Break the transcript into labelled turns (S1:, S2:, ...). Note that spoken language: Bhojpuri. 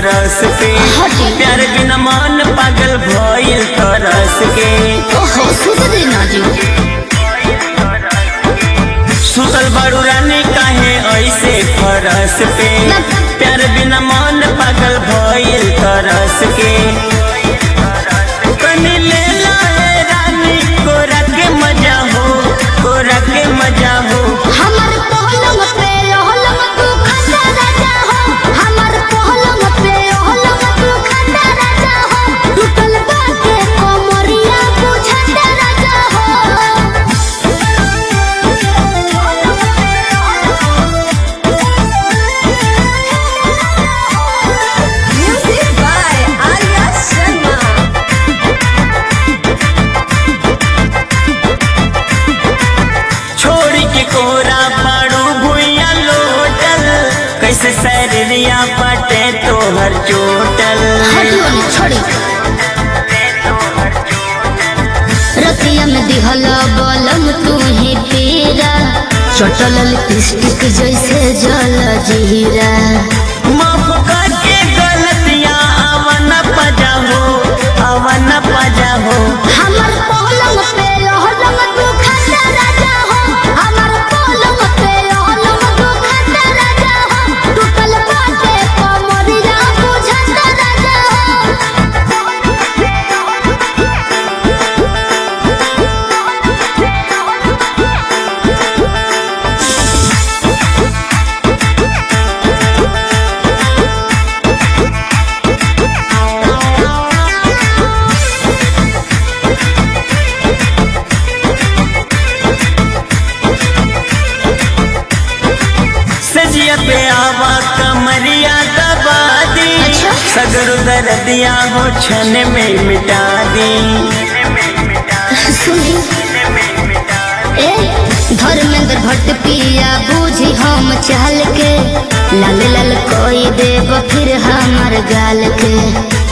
S1: तरस के
S2: हटी।
S1: प्यार बिना मन पागल भइल तरस के
S2: ओहो सुध देना जी
S1: सुतल बड़ू रानी काहे ऐसे फरस पे प्यार बिना मन पागल भइल तरस के कनी ले लाए रानी कोरा के मजा हो कोरा के मजा हो
S2: हमर पहलंग पे ओहलंग तू खड़ा राजा हो हमर पहलंग पे ओहलंग तू खड़ा राजा हो टूटल बाटे कोमरिया बुझा राजा हो म्यूजिक बाय आर्या शर्मा
S1: छोड़ी के कोरा पाड़ू भुइया लोटल कैसे सैरिया बाटे तोहर चोटल
S2: हटियो ने छोड़ी रतिया में दिहल बलम तू ही पीरा चटल लिपस्टिक जैसे जल जीरा
S1: माफ करके गलतियां अवन पजा हो अवन पजा हो
S2: हमर पलंग पे रहलंग तू खड़ा राजा हो हमर पलंग पे रहलंग तू खड़ा राजा हो टूटल बाटे कमरिया बुझा राजा
S1: सजिया पे आवा कमरिया दबा दी
S2: अच्छा।
S1: सगरो दर्दिया हो छन में मिटा दी
S2: सुनी ए धर्मेंद्र भट्ट पिया बूझी हम चाल के लाल लाल कोई देव फिर हमर गाल के